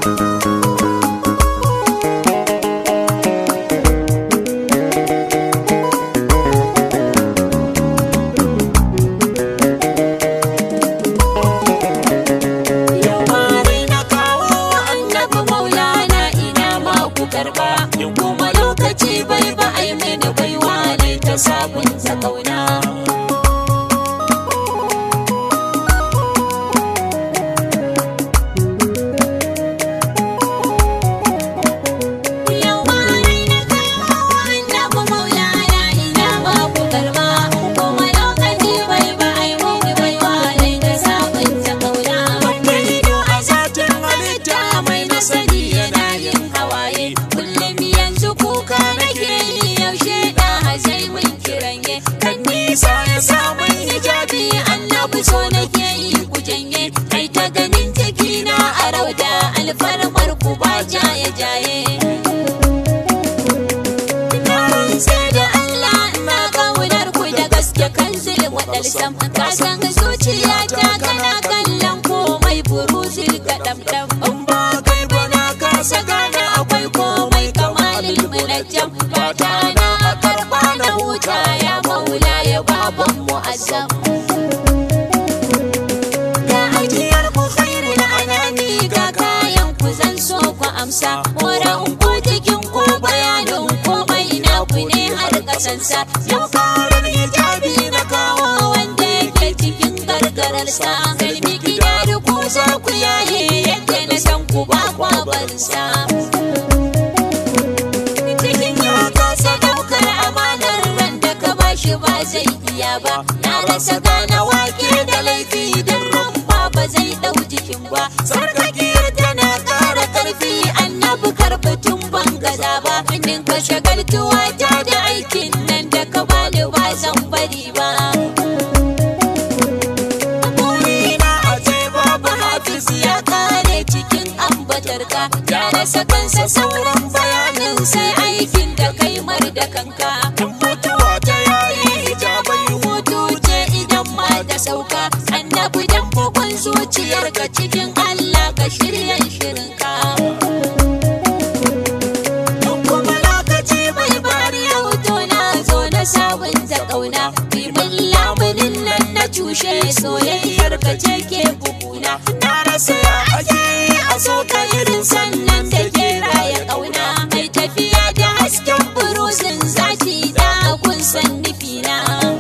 Yau mare na kawo annabi maulana ina ma ku karba in kuma lokaci bai ba ai mini baiwa ne ta sabunta kauna. Yau mare na kawo annabi maulana ina ma ku karba in kuma lokaci bai ba ai mini baiwa ne ta sabunta kauna. Wanda ido a zatin halitta mai nasari yana yin hawaye kullum yanzu kuka nake yi yaushe da hazai mun kiranye kan nisa ya samun hijabi annabi so nake yi ku janye kai ta ganin cikina a rauda alfarmar ku ba jaye jaye Na rantse da Allah na kaunar ku da gaske kan zulum wadal sam ka san zuciyata kana kallon komai buruzil ga damdam in ba kai ba na kasa gane akwai komai kamalin munajjam fata na a karba na huta ya maula ya baban mu'azzam ga ajiyar ku khairul anani ga kayan ku zan so ku amsa wurin ku cikin ku bayanin komai na ku ne har kasansa yau karar hijabi na kawo wanda yake cikin gargararsa kalmi gida da ku za ku yaye yadda na san ku ba kwa bansa cikin ya kasa daukar amanar ran da ka bashi ba zai iya ba na rasa gane wake da laifi don ran ba ba zai dau jikin ba sarkakiyar tana kara karfi annabi karbatun ban gaza ba nin ka shagaltuwa ta da aikin nan da ka bani ba zan bari ba burina a ce babu hafiz ya kare cikin ambatarka ya rasa kansa sauran bayanin sai aikin da kai mar da kanka mutuwa ta yayi hijabai hutu ce idan ma da sauka annabi dan bugun zuciyarka cikin Allah ka shirya shirinka Duk kuma lokaci bai bari yau to na zo na sabunta kauna Bimin lamunin nan na cushe soyayyar ka ce ke buguna Na rasa ya ake yi a so ka irin sannan da ke raya kauna Mai tafiya da hasken buruzin zaki da kun san nufina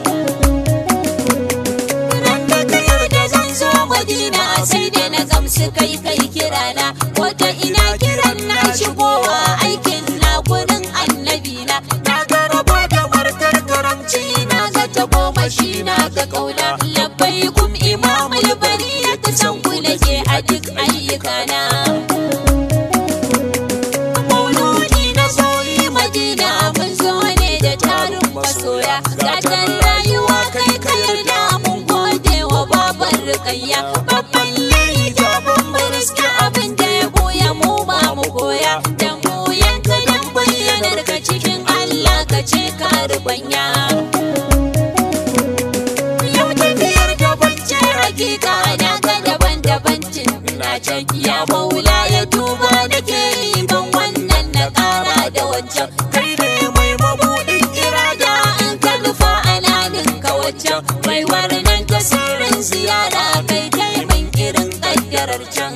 Ran da ka yarda zan zo Madina sai da na gamsu kai kai kirana Wata ina kiran na shigowa aikin na gurin annabi na Na ga rabo da markar karamci na ga ta goma shi na ga kauna Labbai kum imamul bari ya ta san ku nake a duk ayyukana Mauludi na zoyi Madina mun zo ne da tarin masoya Gatan rayuwa kai ka yarda mun gode wa babar rikayya Babban yayi jabin mu riske abin da ya boya mu ma mu koya Dan mu yanka dan bayyanar ka cikin Allah ka ce ka rubanya Yau tafiyar da bance hakika na ga daban-daban tun na can ya maula ya duba nake yi ban wannan na kara da wancan kai ne mai mabuɗin irada in ka nufa ana ninka wancan mai warnan tasirin ziyara kai taimin irin ƙaddarar can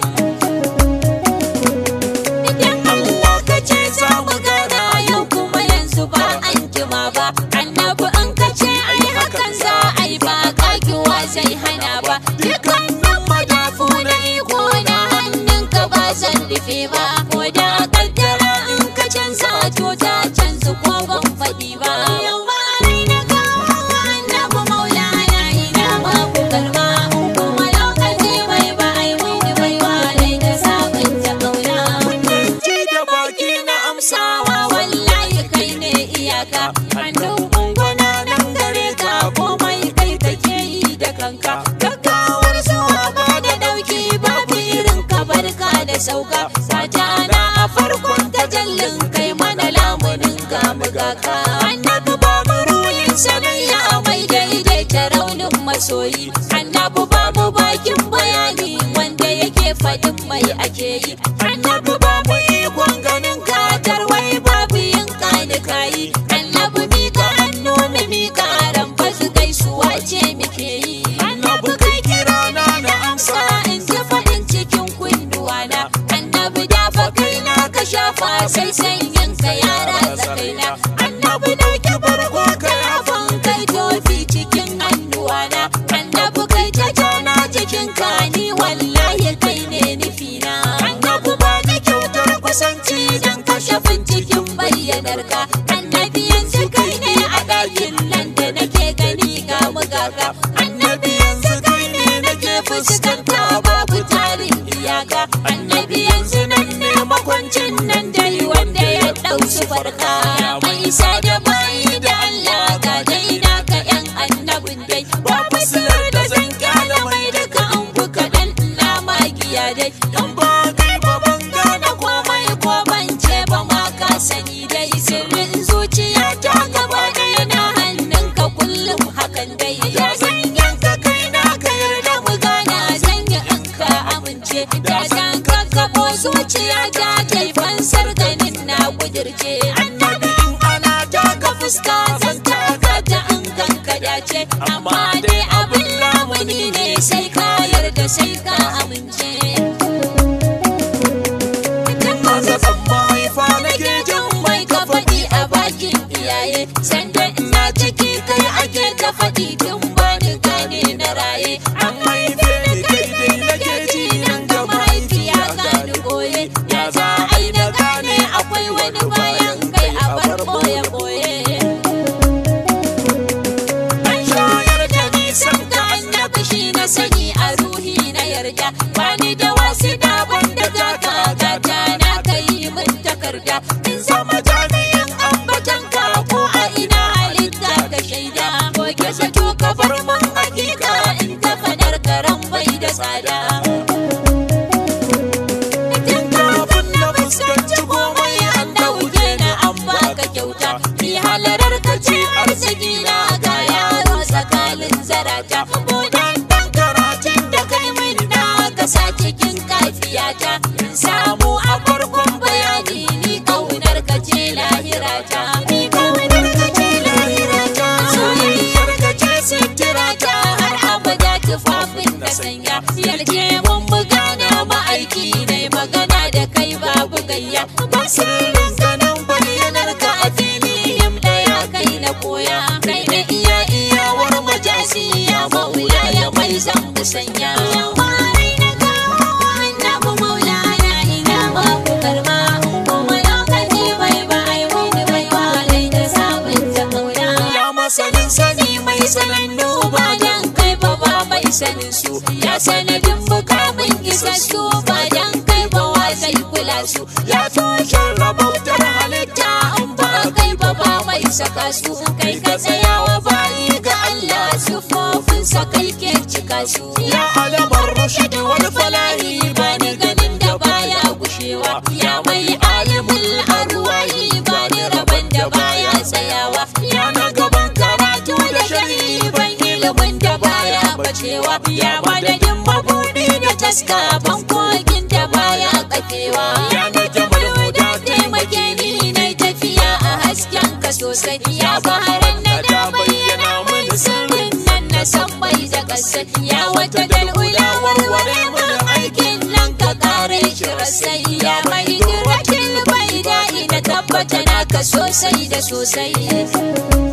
Idan Allah ka ce za mu gana yau kuma yanzu ba an jima ba annabi in ka ce ai hakan za a yi ba kakiwa zai hana ba dukkanin madafu na iko na hannunka ba zan rufe ba ko da kaddara in ka canza to ta canza ko ban faɗi ba yau ba rai na kawo annabi maulana ina ba ku karba in kuma lokaci bai ba ai wani baiwa rai da sabunta kauna ji da baki na amsawa wallahi kai ne iyaka hannun ungwana nan gare ka komai kai kake yi da kanka gaggawar zuwa ba da dauki babu irin ka barka da sauka sata na a farkon tajallin kai mana lamunin ga mugaka annabi ba mu ruhin sanayya mai daidaita raunin masoyi annabi ba mu bakin bayani wanda yake faɗin mai ake yi annabi ba mu ikon ganin ka tarwai babu yin kani kayi annabi mika hannu mu mika ran fasu gaisuwa ce muke yi annabi kai kira na na amsa in ji faɗin cikin kunduwana annabi da fa kai na ka shafa sai sanyin ka yara tsakaina annabi dauki barko ka yafan kai tofi cikin hannuwana annabi kai ta jana jikin ka ni wallahi kai ne nufina annabi ba ni kyautar kusanci dan kashafin cikin bayyanar ka annabi yanzu kai ne a ɗakin nan da nake gani ga mugaka annabi yanzu kai ne nake fuskanta babu tarin iyaka annabi yanzu nan ne makwancin nan dai wanda ya ɗau su farka mai isa da bayi da Allah ga dai naka yan annabin dai ba fasilar da zan kyala mai duka an ku kaɗan ina magiya dai dan ba kai ba ban gane komai ko ban ce ba ma ka sani dai sirrin zuciya ta gaba ɗaya na hannunka kullum hakan dai ya san yanka kai na ka yarda mu gana zan yi in ka amince da san ka kabo zuciya ta kai fansar ganin na kudirce annabi in ana taka fuska zan taka ta in ganka dace amma dai abin lamuni ne sai ka yarda sai ka amince Mazafin mahaifa nake jin mai ka faɗi a bakin iyaye sanda ina ciki kai ake ta faɗi tun bani gane na raye an haife ni kai dai nake ji nan ga mahaifiya gani goye ya za a yi na gane akwai wani bayan kai a bar boye boye An shayar da nisan ka annabi shi na sani a ruhi na yarda bani da wasu daban da gata gata na kai min takarda in zama jami'in ambatan ka ko a ina halitta ka shaida ko ke sato ka bar mun hakika in ta fadar karan bai da tsada Tun kafin na fuskanci komai an dauke na an baka kyauta Ni halarar ka ce arziki na ga yaro tsakanin zarata Budan dan karatun da kai min na ka sa cikin kafiyata In samu a farkon bayani ni kaunar ka ce lahirata Ni kaunar ka ce lahirata Soyayyar ka ce sitirata har abada tufafin da sanya Yarje mun buga na ma'aiki ne magana da kai babu gayya ba sirrin ganin bayyanar ka a fili him daya kai na koya kai na iya iyawar majasi ya maula ya mai zan musanya Wai na kawo annabi maulana ina ba ku karma kuma lokaci bai ba ai wani bai walai da sabunta kauna ya masanin sani mai sanannu ba dan kai ba ba mai sanin su ya sanadin bukamin isassu ba dan kai ba wa zai kula su ya toshe rabautar halitta in ba kai ba ba mai saka su kai ka tsayawa bayi ga Allah sufofinsa kai ke cika su ya alamar rushd wal falahi ba ni ganin da baya gushewa ya mai alimul arwahi ba ni rabon da baya tsayawa ya na gaban karatu da shari'i ban ilimin da baya bacewa ya madadin mabudi da taska ban kogin da baya kafewa ya na jamal da taimake ni na tafiya a hasken ka sosai ya baharan na da bayyana mini sirrin nan na san mai da kasa ya wata dal'ula warware mini aikin nan ka kare shi rasai ya mai jirakin bai da'i na tabbata naka sosai da sosai